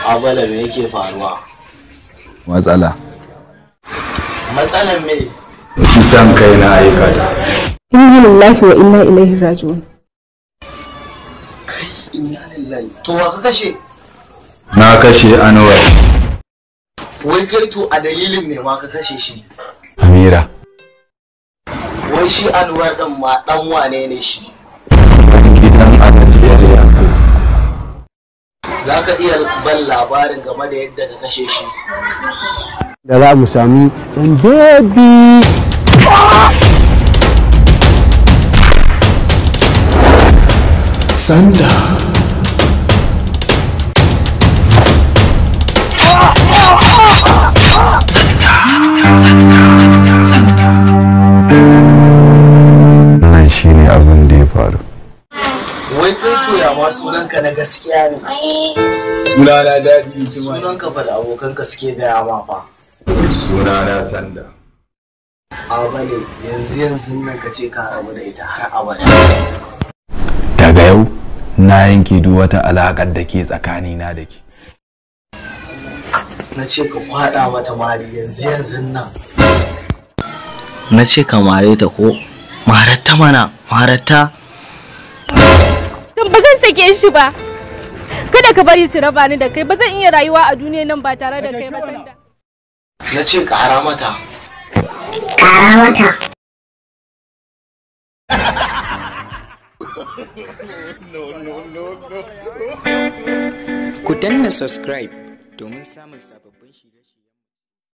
abala me yake faruwa matsala matsalar me kisan kai na aikata inna lillahi wa inna ilaihi raji'un inna lillahi to wa ka kashe na kashe anwar wai kai to a dalilin me ma ka kashe shi amira wai shi anwar din ma dan wane ne shi gidan alajiyar yanku za ka iya ban labarin game da yadda ka kashe shi da za mu sami ɗan baby sanda nan shine abin da ya faru wai kai to ya ma sunanka na gaskiya ne sunana daɗi hikima sunanka fa da abokanka suke gaya ma fa sunana sanda abale yanzu yanzu nan ka ce ka rabu da ita har abada daga yau na yanke duk wata alaƙar da ke tsakanina da ke na ce ka kwada mata mari yanzu yanzu nan na ce ka mare ta ko maratta mana maratta Tun ba zan sake shi ba. Kada ka bari su raba ni da kai, ba zan iya rayuwa a duniya nan ba tare da kai ba sanda. na ce kara mata Ku danna subscribe domin samun sababbin shirye